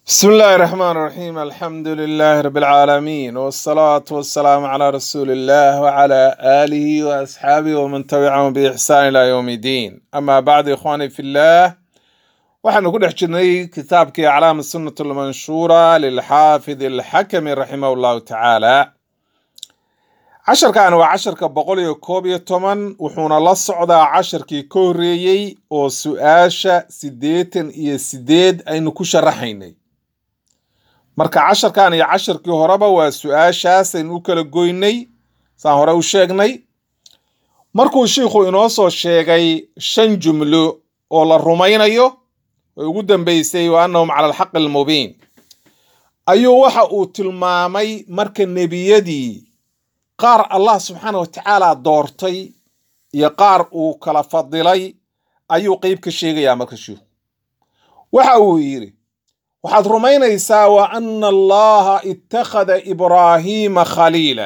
بسم الله الرحمن الرحيم الحمد لله رب العالمين والصلاة والسلام على رسول الله وعلى آله وأصحابه ومن تبعهم بإحسان إلى يوم الدين أما بعد إخواني في الله waxaanu ku dhex jirnay kitaabkii aclaam sunnat almanshuura lilxaafid alxakami raximah llahu tacaala casharkan waa casharka boqol iyo koob iyo toban wuxuuna la socdaa casharkii ka horreeyey oo su-aasha siddeetan iyo sideed aynu ku sharaxaynay marka casharkan iyo casharkii horeba waa su-aashaas aynu u kala goynay saan hore u sheegnay markuu shiikhu inoo soo sheegay shan jumlo oo la rumaynayo oo ugu dambeysay wa annahum cala alxaqi almubiin ayuu waxa uu tilmaamay marka nebiyadii qaar allah subxaana wa tacaala doortay iyo qaar uu kala fadilay ayuu qeyb ka sheegayaa marka shiikhu waxa uu yidhi waxaad rumaynaysaa wa ana allaha ittakhada ibraahiima khaliila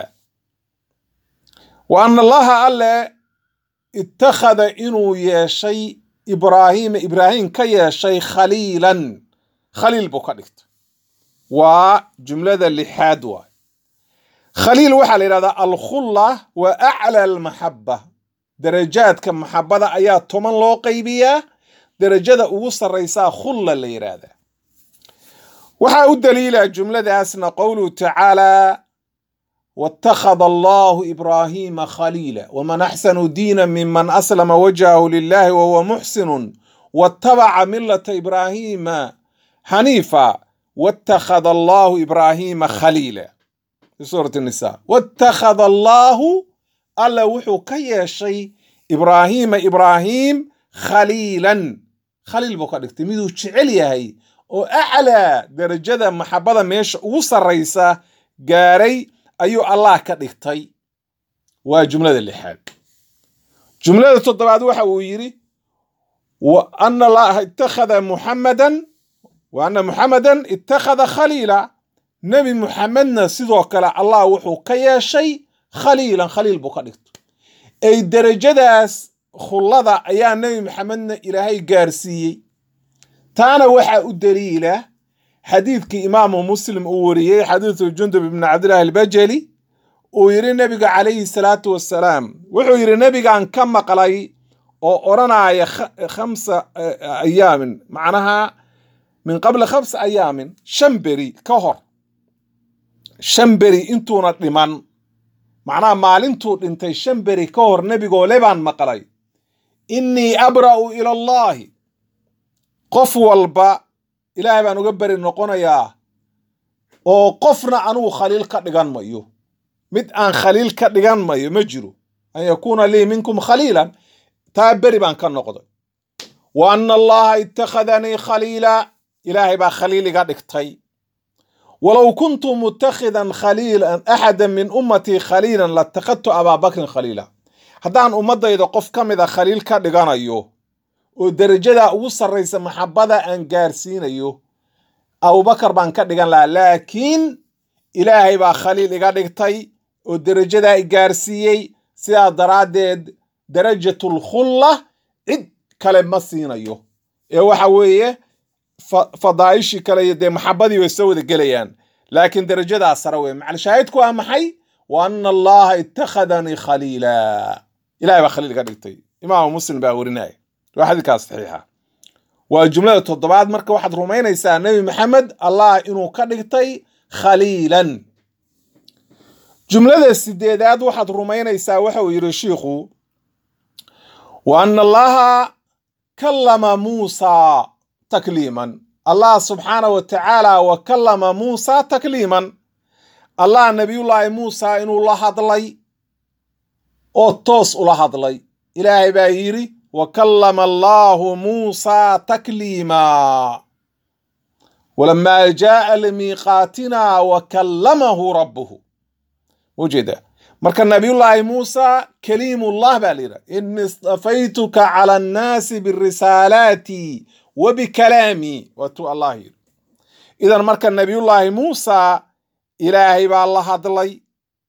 wa ana allaha alle ittakhada inuu yeeshay ibraahiima ibraahim ka yeeshay khaliilan khaliil buu ka dhigtay waa jumlada lixaad waay khaliil waxaa la yidhahdaa alkhulla wa acla almaxaba darajaadka maxabada ayaa toban loo qaybiyaa darajada ugu sarraysaa khulla la yidhaahdaa waxaa u daliila jumladaasna qowluhu tacaala wاtakhada allahu ibraahiima khaliila wman axsanu diina miman aslama wajhahu lilahi wahuwa muxsinu watabaca milata ibraahiima xaniifa wاtakhada allahu ibraahiima khaliila fi suurati nisa wاtakhada allahu alla wuxuu ka yeeshay ibraahiima ibraahim khaliilan khaliil buu ka dhigtay miduu jecel yahay oo aclaa darajada maxabada meesha ugu sarraysa gaaray ayuu allah ka dhigtay waa jumlada lixaad jumlada toddobaad waxa uu yidhi wa ana allaha ittakhada muxamadan wa ana muxamadan ittakhada khaliila nebi muxamedna sidoo kale allah wuxuu ka yeeshay khaliilan khaliil buu ka dhigtay ay derajadaas khullada ayaa nebi maxamedna ilaahay gaarsiiyey taana waxaa u daliila xadiidkii imaamu muslim uu wariyey xadiidu jundub ibni cabdillahi albajali uu yidhi nebiga calayhi salaatu wassalaam wuxuu yidhi nebigan ka maqlay oo odhanaya khamsa ayaamin macnaha min qabli khamsa ayaamin shan beri ka hor shan beri intuuna dhiman macnaha maalintuu dhintay shan beri ka hor nebigoo le baan maqlay innii abra'u ila allahi qof walba ilaahay baan uga beri noqonayaa oo qofna anugu khaliil ka dhigan mayo mid aan khaliil ka dhigan mayo ma jiro an yakuuna lii minkum khaliilan taa beri baan ka noqday wa ana allaha ittakhadanii khaliila ilaahay baa khaliil iga dhigtay walow kuntu mutakhidan khaliilan axada min ummatii khaliilan latakhadtu abaa bakrin khaliila haddaan ummadayda qof ka mida khaliil ka dhiganayo oo derajada ugu sarraysa maxabada aan gaarsiinayo abubakar baan ka dhigan lahaa laakiin ilaahay baa khaliil iga dhigtay oo derajadaa i gaarsiiyey sidaa daraaddeed darajatul khulla cid kale ma siinayo ee waxa weeye fadaa'ishii kale iyo dee maxabadii way soo wada gelayaan laakiin derajadaa sare weye macalshaahidku waa maxay wa ana allaha ittakhadanii khaliila ilahay baa khaliil iga dhigtay imaamu muslim baa werinaya waa xadiidkaas saxiixa waa jumlada toddobaad marka waxaad rumaynaysaa nebi maxamed allah inuu ka dhigtay khaliilan jumlada sideedaad waxaad rumaynaysaa waxa uu yidhi shiikhu wa ana allaha kallama muusaa takliiman allah subxaana wa tacaala wa kallama muusaa takliiman allah nebiyullaahi muusaa inuu la hadlay oo toos ula hadlay ilaahay baa yidhi وكلم الله موسى تكليما ولما جاء لميقاتنا وكلمه ربه وجد marka nabiyullaahi muusa kaliimullah baa layidhaha ini istafaytuka cala annaasi birisaalaati wa bikalaami waatuu allah yidhi idan marka nabiyullaahi muusa ilaahay baa la hadlay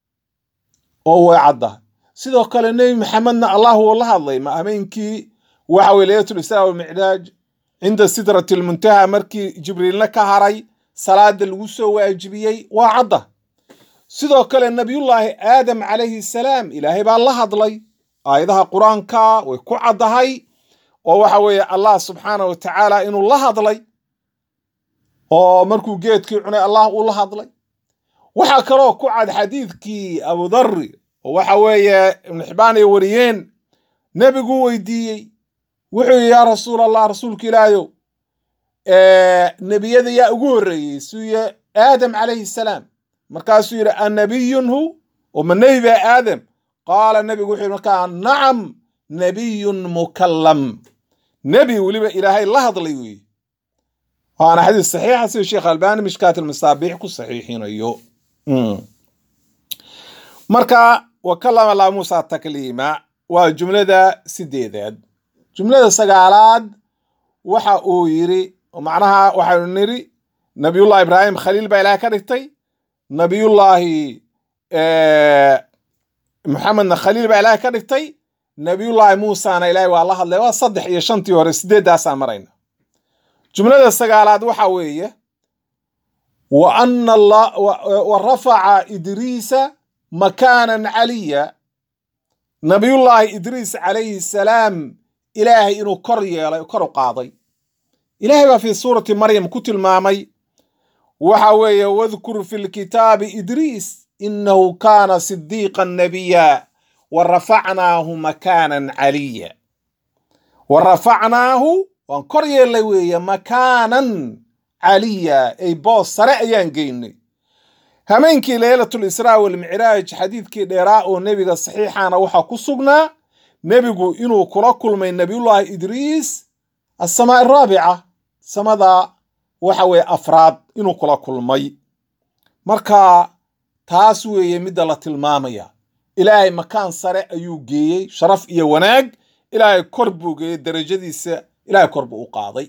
oo way caddahay sidoo kale nebi maxamedna allah wuu la hadlay ma ameynkii waxa weye laylatul israa walmicraaj cinda sidrati lmuntaha markii jibriilna ka haray salaada lagu soo waajibiyey waa cadda sidoo kale nabiyullaahi aadam calayhi salaam ilaahay baa la hadlay aayadaha qur-aanka way ku caddahay oo waxa weeye allah subxaana wa tacaala inuu la hadlay oo markuu geedkii cunay allah uu la hadlay waxaa kaloo ku cad xadiidkii abudari oo waxa weeye ibnu xibaan ay wariyeen nebiguu weydiiyey wuxuu yidhi yaa rasuul allah rasuulka ilaahayow nebiyada yaa ugu horreeyey suuye aadam calayhi salaam markaasuu yidhi annabiyun hu oo ma nebi baa aadam qaala nebigu wuxuu yidhi markaa nacam nebiyun mukallam nebi weliba ilaahay la hadlay weeye waana xadiis saxiixa sida sheekh albani mishkaat almasaabiix ku saxiixinayo marka wa kalama laa muusa takliima waa jumlada sideedaad jumlada sagaalaad waxa uu yidhi macnaha waxaynu nidhi nabiyullahi ibraahim khaliil baa ilahay ka dhigtay nabiyullaahi maxamedna khaliil baa ilaahay ka dhigtay nabiyullaahi muusana ilaahay waa la hadlay waa saddex iyo shantii hore sideeddaasaa marayna jumlada sagaalaad waxa weeye wa ana wa rafaca idriisa makaanan caliya nabiyullaahi idriis calayhi salaam ilaahay inuu kor yeelay kor u qaaday ilaahay baa fii suurati maryam ku tilmaamay waxa weeye wadkur fi lkitaabi idriis inahu kaana sidiiqan nabiya wa rafacnaahu makaanan caliya wa rafacnaahu waan kor yeellay weeye makaanan caliya ay boos sare ayaan geynay hameenkii leylatul israa walmicraaj xadiidkii dheeraa oo nebiga saxiixana waxaa ku sugnaa nebigu inuu kula kulmay nebiyullaahi idriis asamaa araabica samada waxa weeye afraad inuu kula kulmay marka taas weeye midda la tilmaamaya ilaahay makaan sare ayuu geeyey sharaf iyo wanaag ilaahay kor buu geeyey darajadiisa ilaahay kor buu u qaaday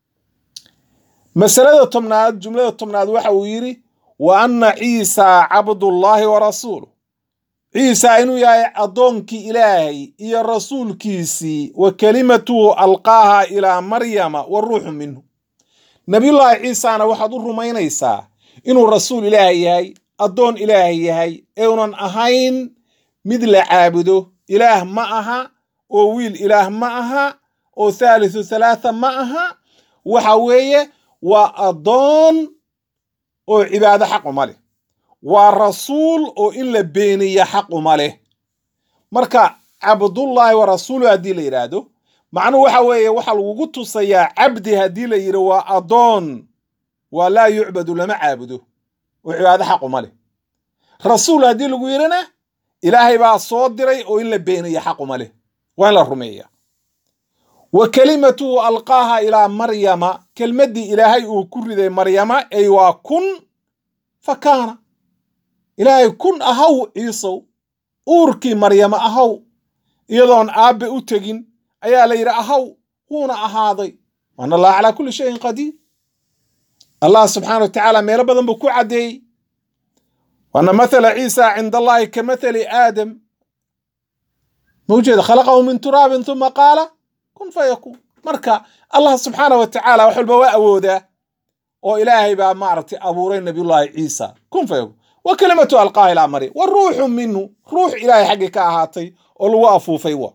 masalada tobnaad jumlada tobnaad waxa uu yidhi wa anna ciisa cabdullaahi wa rasuuluh ciisa inuu yahay addoonkii ilaahay iyo rasuulkiisii wa kelimatuhu alqaaha ilaa maryama wa ruuxu minhu nabiyullaahi ciisana waxaad u rumaynaysaa inuu rasuul ilaahay yahay addoon ilaahay yahay ee unan ahayn mid la caabudo ilaah ma aha oo wiil ilaah ma aha oo thaalithu thalaatha ma aha waxa weeye waa addoon oo cibaado xaq uma leh waa rasuul oo in la beeniya xaq uma leh marka cabdullaahi wa rasuulu haddii la yidhaahdo macnuhu waxa weeye waxaa lagugu tusayaa cabdi haddii la yidhi waa addoon waa laa yucbadu lama caabudo oo cibaado xaq uma leh rasuul haddii lagu yidhina ilaahay baa soo diray oo in la beeniya xaq uma leh waa in la rumeeya wa kelimatuhu alqaaha ilaa maryama kelmaddii ilaahay uu ku riday maryama ay waa kun fa kaana ilaahay kun ahaw ciisow uurkii maryama ahaw iyadoon aabbe u tegin ayaa la yidhi ahaw wuuna ahaaday waana allah calaa kulli shayin qadiir allah subxaana wa tacaala meelo badan buu ku caddeeyey waana mathala ciisa cinda allahi ka mathali aadam mawjeeda khalaqahu min turaabin uma qaala kun fa yakuun marka allah subxaana wa tacaala wax walba waa awoodaa oo ilaahay baa maaragtay abuuray nabiyullaahi ciisa kun fa yakuun wa kelimatu alqaaha ilaa maryam wa ruuxu minhu ruux ilaahay xaggii ka ahaatay oo lagu afuufay wa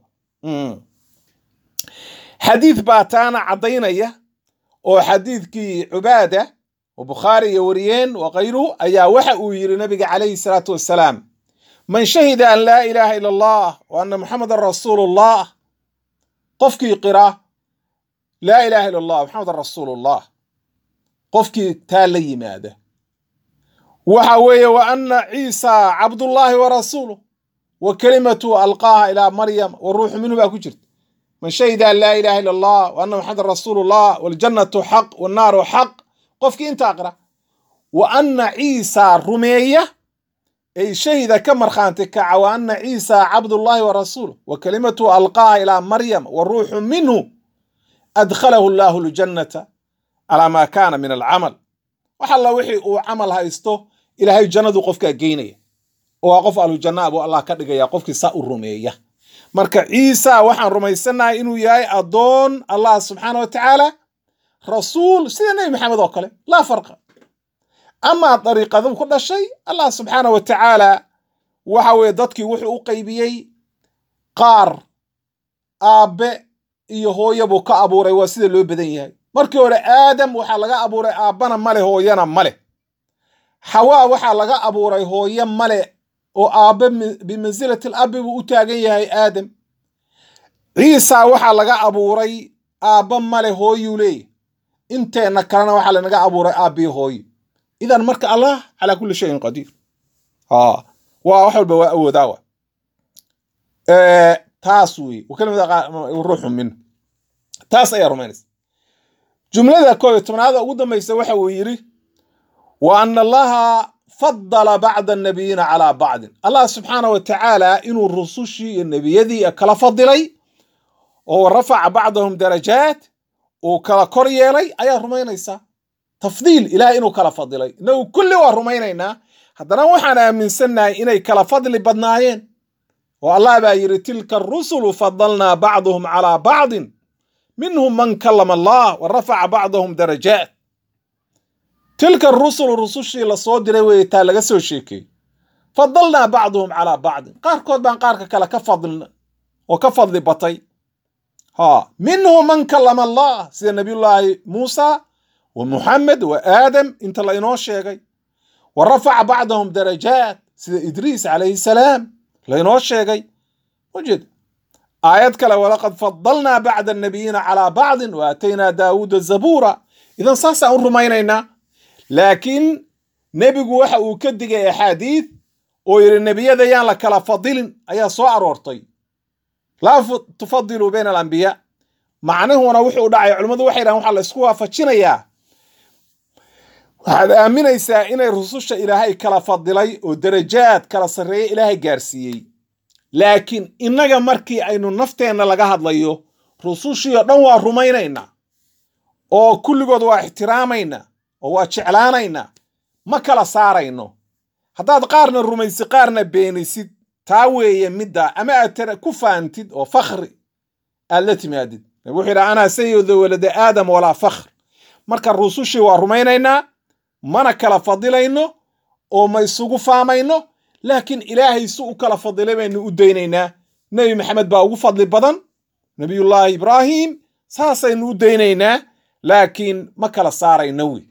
xadiid baa taana caddaynaya oo xadiidkii cubaada oo bukhaari iyo wariyeen wa kayruhu ayaa waxa uu yidhi nabiga calayhi salaatu wassalaam man shahida an laa ilaaha ila allah wa anna muxamadan rasuulullah qofkii qira laa ilaaha ila allah muxamadan rasuulullah qofkii taa la yimaada waxa weeye wa anna ciisa cabdullaahi wa rasuuluh wa kelimatu alqaaha ilaa maryam wa ruuxu minhu baa ku jirta man shahida an laa ilaha ila allah wa anna muxamadan rasuulullah waljannatu xaq wannaaru xaq qofkii intaa qira wa anna ciisa rumeeya ay shahida ka markhaanti kaca wa anna ciisa cabdullaahi wa rasuuluh wa kelimatu alqaaha ilaa maryam wa ruuxu minhu adkhalahu allahu ljannata calaa maa kaana min alcamal wax alla wixii uu camal haysto ilaahay jannadu qofkaa geynaya oo waa qof ahlujanna buu allah ka dhigaya qofkii saa u rumeeya marka ciisa waxaan rumaysannahay inuu yahay addoon allah subxaana wa tacaala rasuul sida nebi maxamed oo kale laa farqa amaa dariiqadu ku dhashay allah subxaana wa tacaala waxa weeye dadkii wuxuu u qaybiyey qaar aabbe iyo hooyo buu ka abuuray waa sida loo badan yahay markii hore aadam waxaa laga abuuray aabbana male hooyana male xawaa waxaa laga abuuray hooyo male oo aabbe bimansilati labbi buu u taagan yahay aadam ciisa waxaa laga abuuray aabba male hooyuu leeyahy inteenna kalena waxaa lanaga abuuray aabbii hooyo idan marka allah calaa kulli shayin qadiir waa wax walba waa awoodaawa taas wey wakalimada ruuxu min taas ayaa rumaynaysa jumlada koob iyo tobnaada ugu dambaysa waxa uu yidhi wa ana allaha fadala bacda annabiyiina calaa bacdin allah subxaana wa tacaala inuu rusushii iyo nebiyadii kala fadilay oo rafaca bacdahum darajaat uu kala kor yeelay ayaa rumaynaysaa tafdiil ilahay inuu kala fadilay inagu kulli waa rumaynaynaa haddana waxaan aaminsannahay inay kala fadli badnaayeen oo allah baa yidhi tilka arusulu fadalnaa bacduhum calaa bacdin minhum man kalama allah wa rafaca bacdahum darajaat tilka arusulu rusushii lasoo diray weeye taa laga soo sheekeeyey fadalnaa bacduhum calaa bacdin qaarkood baan qaarka kale ka fadlina oo ka fadli batay ha minhum man kalama allah sida nabiyullaahi muusa wa muxamed wa aadam inta la inoo sheegay wa rafaca bacdahum darajaat sida idriis calayhi salaam lainoo sheegay ujeed aayad kale walaqad fadalnaa bacda annabiyiina calaa bacdin wa aataynaa daawuuda zabuura idan saasaan u rumaynaynaa laakiin nebigu waxa uu ka digay axaadiid oo yidhi nebiyada yaan la kala fadilin ayaa soo aroortay laa tufadiluu bayna alambiyaa macnuhuna wuxuu dhacay culimmadu waxay dhahan waxaa la isku waafajinayaa waxaad aaminaysaa inay rususha ilaahay kala fadilay oo darajaad kala sarreeya ilaahay gaarsiiyey laakiin innaga markii aynu nafteenna laga hadlayo rusushii oo dhan waa rumaynaynaa oo kulligood waa ixtiraamaynaa oo waa jeclaanaynaa ma kala saarayno haddaad qaarna rumaysid qaarna beenisid taa weeye midda ama aad ku faantid oo fakhri aad la timaadid wuxuu yidhaha anaa sayidu walada aadam walaa fakhr marka rusushii waa rumaynaynaa mana kala fadilayno oo ma isugu faamayno laakiin ilaahay si u kala fadilay baynu u daynaynaa nebi maxamed baa ugu fadli badan nebiyullaahi ibraahim saasaynu u daynaynaa laakiin ma kala saarayno wy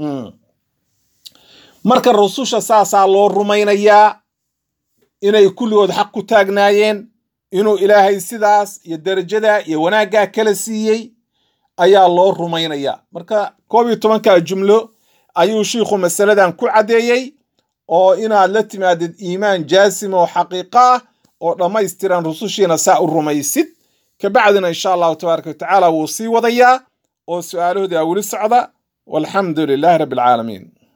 marka rususha saasaa loo rumaynayaa inay kulligood xaq ku taagnaayeen inuu ilaahay sidaas iyo darajadaa iyo wanaaggaa kala siiyey ayaa loo rumaynayaa marka koob iyo tobankaa jumlo ayuu shiikhu masaladan ku caddeeyey oo inaad la timaadid iimaan jaasim oo xaqiiqo ah oo dhammaystiran rusushiina saa u rumaysid kabacdina insha allahu tabaaraka watacaala wuu sii wadayaa oo su-aalahoodii aa weli socda walxamdu lilaahi rabbi alcaalamiin